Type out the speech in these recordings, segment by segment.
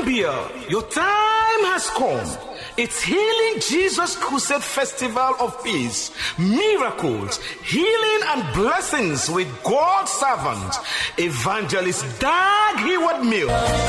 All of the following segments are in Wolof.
Gambia, your time has come. It's Healing Jesus Crusade Festival of Peace, miracles, healing, and blessings with God's servant, Evangelist Dag Heward Mill.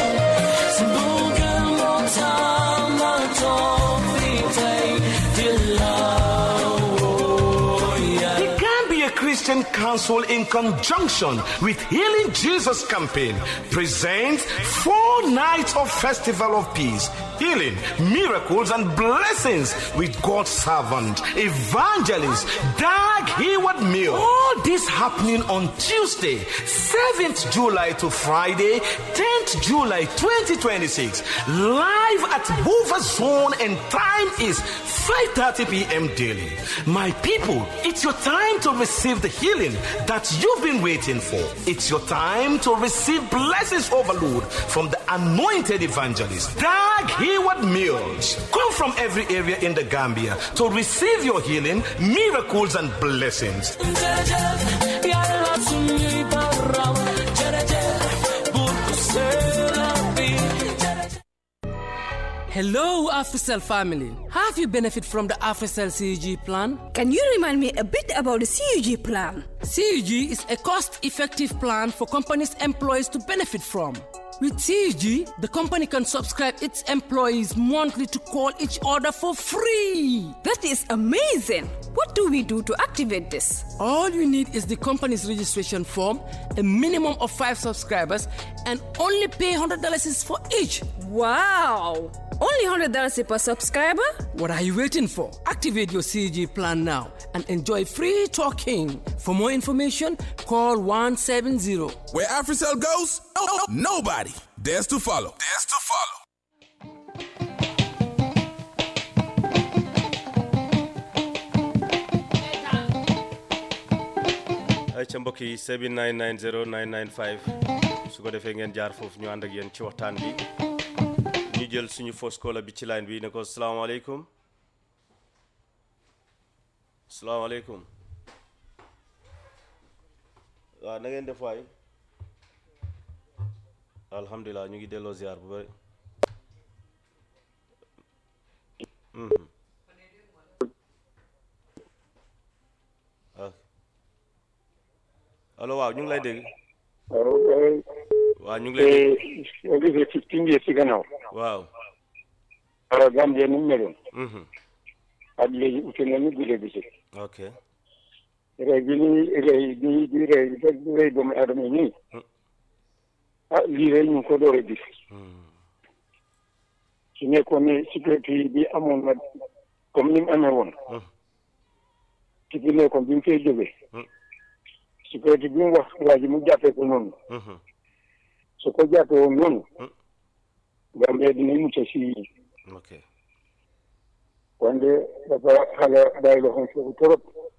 The Gambia Christian Council, in conjunction with Healing Jesus Campaign, presents four nights of Festival of Peace, healing, miracles, and blessings with God's servant, Evangelist Dag Hayward Mill. All this happening on Tuesday, 7th July to Friday, 10th July 2026, live at Hoover Zone, and time is 5:30 p.m. daily. My people, it's your time to receive the healing that you've been waiting for. It's your time to receive blessings overload from the anointed evangelist, Dag Hayward Mills. Come from every area in the Gambia to receive your healing, miracles, and blessings. Hello, AfriCell family. Have you benefit from the AfriCell CUG plan? Can you remind me a bit about the CUG plan? CUG is a cost-effective plan for companies' employees to benefit from. With CUG, the company can subscribe its employees monthly to call each other for free. That is amazing. What do we do to activate this? All you need is the company's registration form, a minimum of five subscribers, and only pay $100 is for each. Wow! Only $100 per subscriber? What are you waiting for? Activate your CG plan now and enjoy free talking. For more information, call 170. Where AfriCell goes, nobody dares to follow. Dares to follow. ay ca mbokk yi 7990 995 su ko defee ngeen jaar foofu ñu ànd ak yéen ci waxtaan bi ñu jël suñu fausse caller bi ci line bi ne ko salaamaaleykum salaamaaleykum waaw na ngeen def waay alhamdulilah ñu ngi delloo ziar bu bëri Mhm. ah allo waaw ñu ngi lay dégg waaw waaw ñu ngi lay dégg soo gisee fifteen years ci gannaaw waaw alors Gambie ni mu meloon Mhm. ak léegi ute na ni guddee bi ci ok rey bi ni rey bi di rey di rey doomu aadama yi nii ah lii rek ñu ngi ko door a gis su nekkoon ne sécurité bi amoon na comme ni mu amee woon ci bi nekkoon bi mu koy jógee sécurité bi mu wax waa ji mu jàppee ko noonu Mhm. su ko jàppee woon noonu Gambie dina mucc si ok wante dafa xala bàyyi loxoom foofu trop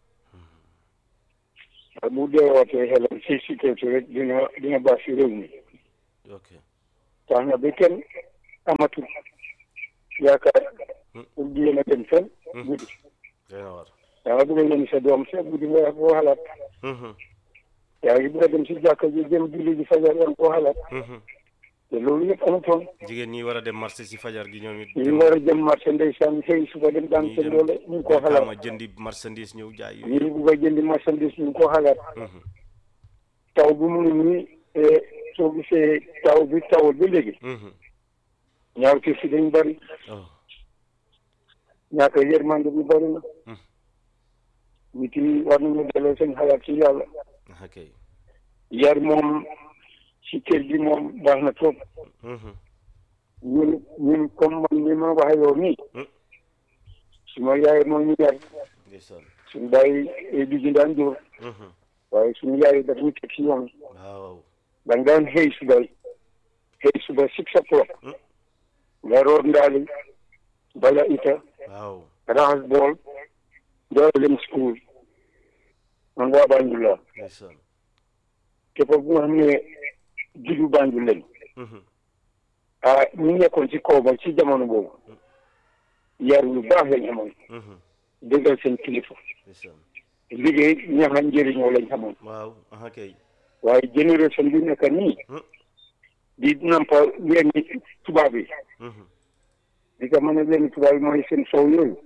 waaye bu deewaatee xelam si sécurité rek dina dina baax si réew mi ok tax na ba kenn amatul yaakaar pour di yéen a dem fenn guddi doy na war yaa nga bëgg a yéen sa doom sa guddi nga koo xalaat Mhm. yaa ngi bëgg a dem si jàkka ji jëm julli ji fajar yaa ngi koo xalaat Mhm. te loolu yëpp amutoon jigéen ñi war a dem marché si fajar gi ñoom it ñu war a jëm marché ndeysaan xëy suba dem daan seen doole ñu ngi koo ma xalaat jëndi marchandise ñëw jaay ñi bugg a jëndi marchandise ñu ngi koo xalaat Mhm. taw bi mu ngi nii eh, soo gisee taw bi tawul ba léegi Mhm. ñaaw ci si dañ bëri oh ñaaka yërmande bi bëri na Mm. nit yi war nañu delloo seen xalaat ci yàlla ok yar moom si kër gi moom baax na trop Mhm. ñun ñun comme man ni ma waxee yow nii Mm. suma yaay moo ñu yar ndeysaan suñu bàyyi du ñu daan jóor Mhm. waaye suñu yaay daf ñu teg si yoon waaw da nga daan xëy suba xëy suba six o'clock Mm. nga root ndaali bala ita waaw raxas bool door a dem school man waa Banjul la ndeysaan képp bu nga xam ne juddu Banjul lañ Mhm. ah ñu nekkoon ci kaw ba ci jamono boobu yar yu baax lañ amoon Mhm. déggal seen kilifa ndeysaan liggéey ñaxa njëriñoo lañ xamoon waaw aha kay waaye génération bi nekk nii Mm. di nampa leen tubaab yi di ko mën a leen tubaab yi mooy seen sow yooyu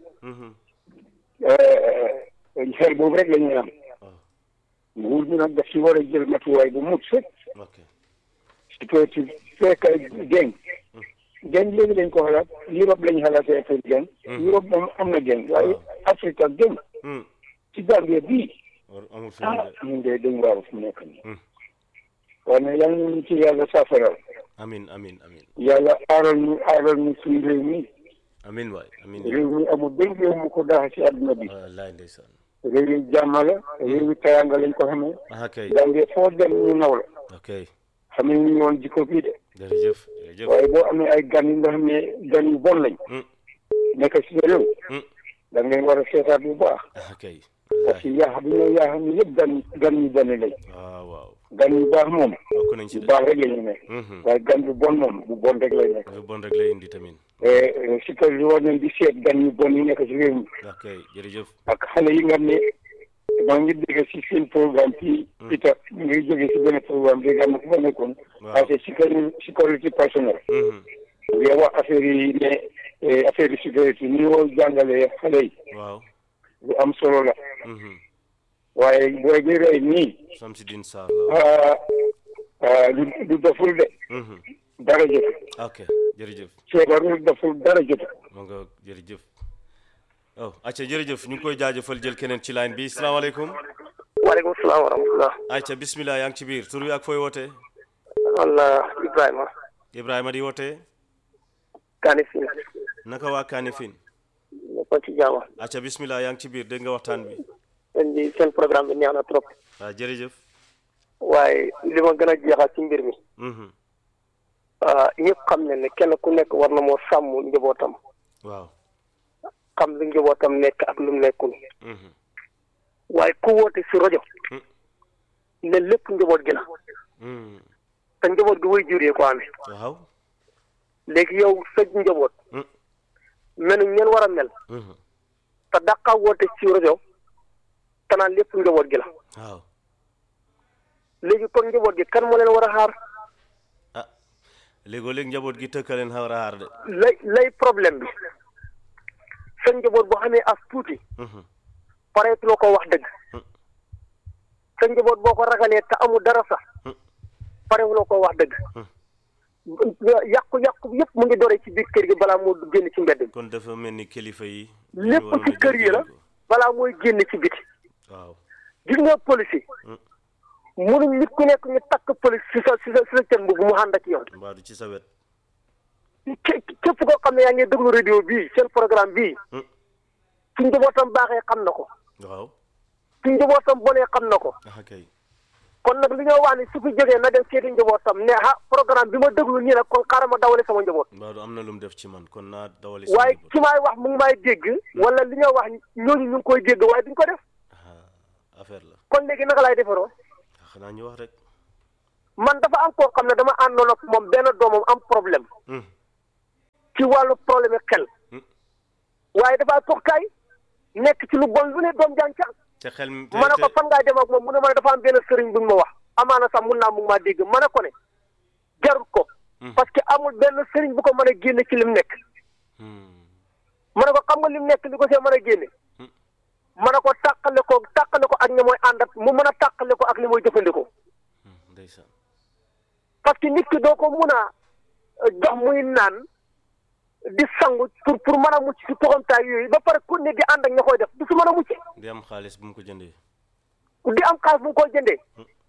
xel boobu rek la ñuy am nguur bi nag daf si war a jël matuwaay bu mut sëkk ok si ko ci fekk geng geng léegi dañ ko xalaat Europe lañ xalaatee affaire geng Europe moom am na geng waaye Afrique geng ci Gambie bii war amul fi ah de ñun de dañ waaru fu nekk nii waaye nag yal nañu ci yàlla safaral amin amin amin yàlla aaral ñu aaral ñu suñu réew mi amin waay amin réew mi amul benn réew mu ko daax ci àdduna bi wallaay ndeysaan réew yi jàmm la réew yi tayanga lañ ko xamee ah kay Gambie foo dem ñu naw la ok xamee ñu ñoon jikko bii de jërëjëf jërëjëf waaye boo amee ay gan yi nga xam ne gan yu bon lañ Mm. nekk ci sa réew Mm. da ngeen war a seetaat bu baax ah kay parce que yaa bi ñoo yaa xam ne yëpp gan gan yu bon lañ waaw waaw gan yu baax moom bokk nañ ci bu de baax rek la ñu nekk Mhm. waaye gan bu bon moom bu bon rek lay nekk lu bon rek lay indi tamit si kër yi war nañ di seet gan yu bon yi nekk ci réew mi ok jërëjëf ak xale yi nga xam ne maa ngi dégg si seen programme fii Peter mu ngi jógee si benn programme bi nga xam ne fu fa nekkoon Waaw. parce que sécurité sécurité personnelle Mhm. nga wax affaire yi ne eh, affaire yi sécurité ni ñoo jàngalee xale yi waaw lu am solo la Mhm. waaye booy bi rey nii Samsidine Sarr la ah, ah, du du doful de Mhm. dara jot ok jërëjëf feebarul doful dara jot ma nga jërëjëf oh acca jërëjëf ñu ngi koy jaajëfal jël keneen ci line bi salaamaaleykum waaleykum salaam wa rahmatulah. acca bismillah yaa ngi ci biir tur wi ak fooy wootee walla Ibrahima. Ibrahima di wootee Kani Sine. naka waa Kanifing ñëpp ci jàmm. acca bismillah yaa ngi ci biir dégg nga waxtaan bi seen di seen programme bi neex na trop. waaw jërëjëf waaye li ma gën a jeexal ci mbir mi. Mhm. ah ñëpp xam ne ne kenn ku nekk war na moo sàmm njabootam. waaw xam lu njabootam nekk ak lu mu nekkul. Mhm. waaye ku woote si rajo. Mm. ne lépp njaboot gi la. Mhm. te njaboot gi way juree ko amee. waaw léegi yow sa njaboot. Mm. mel ñeen war a mel. Mhm. te dàqa woote si rajo. te naan lépp njaboot gi la. waaw léegi kon njaboot gi kan moo leen war a xaar. ah léegoo léeg njaboot gi tëkkaleen xaw a xaar de lay lay problème bi sa njaboot boo xamee as tuuti Mhm. pareetuloo ko wax dëgg Mm. sa njaboot boo ko ragalee te amul dara sax Mm. parewuloo ko wax dëgg yàqu-yàqu yëpp mu ngi dore ci biir kër gi balaa moo génn ci mbedd mi kon dafa mel ni kilifa yi lépp waroon ci a kër yi la jël ko. balaa mooy génn ci biti waaw gis nga police yi Mm. munuñ nit ku nekk ñu takk police si sa si sa si sa cën bu mu ànd ak yow mbaa du ci sa wet ké- képp koo xam ne yaa ngi déglu radio bii seen programme bii Mm. su njabootam baaxee xam na ko waaw su njabootam bonee xam na ko ah kay kon nag li ñoo wax ni su fi jógee na dem seeti njabootam ne ah programme bi ma déglu nii nag kon xaaral ma dawale sama njaboot mbaa du am na lu mu def ci man kon naa dawali sama waaye njaboot. ki maay wax mu ngi may dégg wala li ñoo wax ñooñu ñu ngi koy dégg waaye duñ ko def Ah, affaire la kon léegi naka laay defaroo Ah, xanaa ñu wax rek man dafa am koo xam ne dama àndoon ak moom benn doomam am problème Mm. ci wàllu problème xel Mm. waaye dafa toog kaay nekk ci lu bon lu ne doom jàng ca te xel mi ma ne ko fan ngaa dem ak moom mu ne ma ne dafa am benn sëriñ buñ ma wax amaana sax mun naa mu ngi maa dégg ma ne ko ne jarut ko Mm. parce que amul benn sëriñ bu ko mën a génne ci lim nekk Hmm. ma ne ko xam nga lim nekk li ko see mën a génne Mm. ma ne ko tàqale ko tàqale ko ak ñi mooy ànd ak mu mën a tàqale ko ak li mooy jëfandikoo Hmm, ndeysaan parce que nit ki doo ko mun a euh, jox muy naan di sangu pour pour mën a mucc si toxamtaay yooyu ba pare ku ne di ànd ak ña koy def du si mën a mucc di am xaalis bu mu ko jëndee di am xaalis bu mu koy jëndee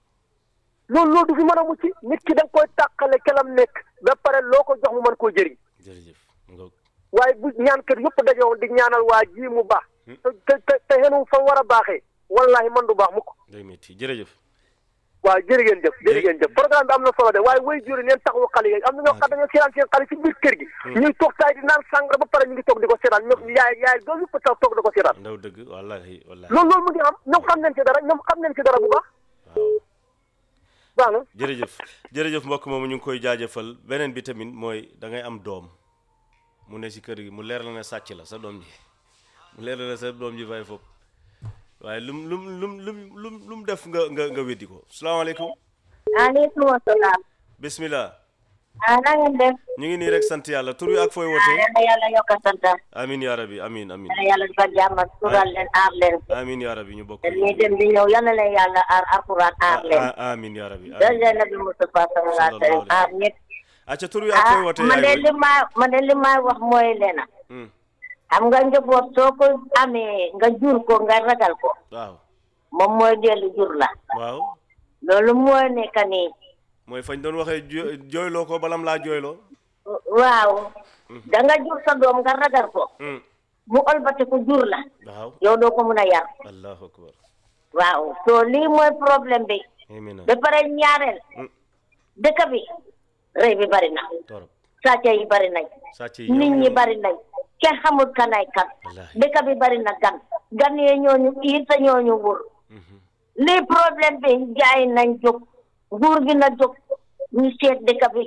loolu loolu du fi mën a mucc nit ki da nga koy tàqale kelam nekk ba pare loo ko jox mu mën koo jëriñ jërëjëf nga waaye bu ñaan kër yëpp dajowoon di ñaanal waa ji mu baax te te te te xenu fa war a baaxee wallahi man du baax mukk day métti jërëjëf waaw jërë ngeen jëf jërë ngeen jëf programme bi am na solo de waaye way juri neen taxawu xale yi am na ñoo xam dañoo seetaan seen xale ci biir kër gi ñuy toog taay di naan sàngara ba pare ñu ngi toog di ko seetaan ñoom yaay yaay doom yëpp taw toog di ko seetaan ndaw dëgg wallahi wallahi loolu loolu mu ngi am ñoom xam nañ ci dara ñoom xam nañ ci dara bu baax waaw baax na jërëjëf jërëjëf mbokk moomu ñu ngi koy jaajëfal beneen bi tamit mooy da ngay am doom mu ne si kër gi mu leer la ne sàcc la sa doom ji mu leer la ne sa doom ji fay foofu waaye lum lum lum lum lum lum def nga nga nga weddi ko salaamaaleykum aleykum salaam bismillah ah na ngeen def ñu ngi nii rek sant yàlla tur wi ak fooy ah wootee yal na yàlla yokk a sant amin yaa rabbi amin amin yal na yàlla defal jàmm sural leen aar leen amin yaa rabbi ñu bokk te ñuy dem di ñëw yal na leen yàlla aar alquran aar leen Ah, amin yaa rabbi dal amin leen nabi Mustafa sallallahu alayhi wa sallam aar ñëpp acca tur wi ak fooy ah wootee man de yaay li ma man de li ma wax mooy leena Hmm, xam nga njaboot soo ko amee nga jur ko nga ragal ko waaw moom mooy dellu jur la waaw loolu mooy nekk nii mooy fañ doon waxee jo- jooyloo ko balam laa jooyloo waaw da nga jur sa doom nga ragal ko Hmm, mu olbati ko jur la waaw yow doo ko mun a yar allahu akbar waaw so lii mooy problème bi amina ba pare ñaareel Hmm. dëkk bi rëy bi bari na torop sàcc yi bari nañ sàcc yi nit ñoom ñi ñoom- bari nañ kenn xamul kanay kan Wallaahi. dëkk bi bari na gan gan yee ñooñu iir te ñooñu wur Mhm. lii problème bi jaay nañ jóg nguur gi na jóg ñu seet dëkk bi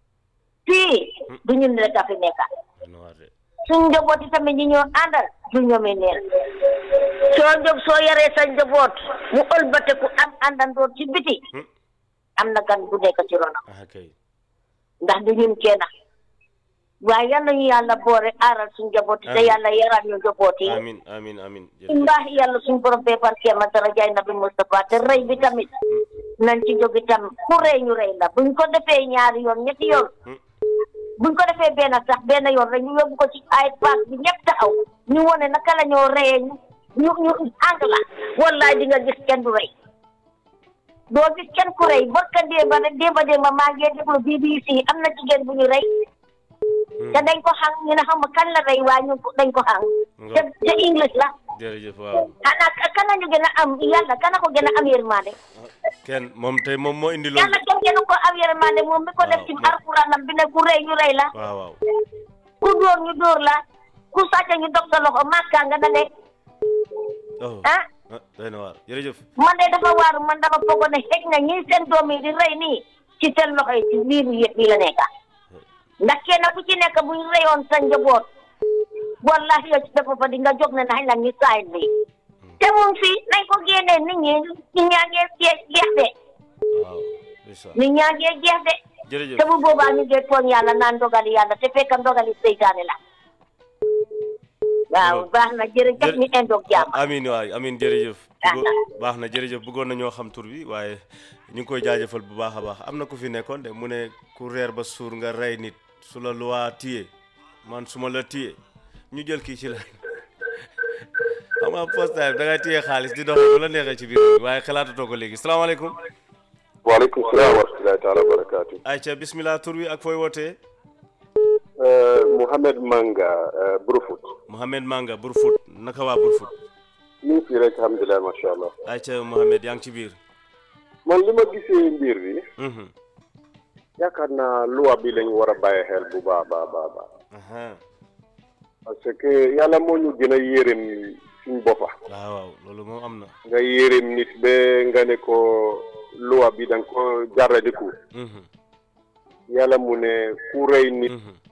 fii du ñun rek a fi nekka Doy na waar de. suñ njaboot yi tamit ñi ñoo àndal du ñoomi neen soo jóg soo yaree sa njaboot mu ëlbateku am àndandoor ci biti Hmm. am na gan bu nekk ci ronam ah kay ndax du ñun kenn waaye yal nañu yàlla boore aaral suñ njaboot yi te Amiin. yàlla yaral ñu njaboot yi amin amin amin ci jërëjëf mbaax yàlla suñ borom bee barkeema dara jaay nabi Moustapha te rëy bi tamit nañ ci jóg itam ku rëy ñu rëy la buñ ko defee ñaari yoon ñetti yoon Hmm. buñ ko defee benn sax benn yoon rek ñu yóbbu ko ci ay paak bi ñëpp taxaw ñu wone naka la ñoo rëyee ñu ñu ñu ànd la wallaay di nga gis kenn du rëy doo gis kenn ku rëy barka démba rek démba démba maa ngi déglu BBC am na jigéen bu ñu rëy Hmm. te dañ ko xam ñu ne xam nga kan la rëy waaye ñu dañ ko xam Nga- te te English la jërëjëf waaw xanaa kana ñu gën a am yàlla kana ko gën a am yërmande kenn moom tey moom moo indi loolu yàlla kenn gënu ko am yërmande moom mi ko def ci Waaw. alxuraanam bi ne ku rëy ñu rëy la waaw waaw ku dóor ñu dóor la ku sàcc ñu dog sa loxo màkkaa nga na ne oh ah ah doy na waar jërëjëf man de dafa waaru man dama foog ne xëj na ñi seen doom yi di rëy nii ci seen loxo yi ci biiru yëpp yi la nekka ndax kenn ku ci nekk bu ñu rëyoon sa njaboot wallahi yow ci dafa fa di nga jóg ne nañ la ñu saay bi te moom fii nañ ko génnee nit ñi nit ñaa ngee jeex jeex de waaw ndeysaan nit ñaa ngee jeex de jërëjëf te bu boobaa ñu ngi tooñ yàlla naan ndogali yàlla te fekk ndogali seytaane la waaw Loolu. baax na jërëjëf ñu indoog jàmm amin waay amin jërëjëf Ah, Bëggo- baax na jërëjëf bëggoon na ñoo xam tur bi waaye ñu ngi koy jaajëfal bu baax a baax am na ku fi nekkoon de mu ne ku reer ba suur nga rey nit su la luwaa téye man su ma la téye ñu jël kii ci la xam nga post time da ngay téye xaalis di doxee bu la neexee ci biir bi waaye xalaatatoo ko léegi salaamaaleykum waaleykum salaam wa rahmatulahi taala wa barakaatu. ayca bismillah tur wi ak fooy wootee Mouhamed Manga Brufut. Mohamed Manga Burfut naka waa Burfut ñu ngi fii rek alhamdulilah macha allah. ayca Mohamed yaa ngi ci biir man li ma gisee mbir bi Mhm. yaakaar naa loi bi lañu war a bàyyi xel bu baax baax baax baax aha parce que yàlla moo ñu gën a yërëm suñ boppa waaw waaw loolu moom am na nga yërëm nit ba nga ne ko loi bi da nga ko jaradiku Mhm. yàlla mu ne ku rey nit Mhm.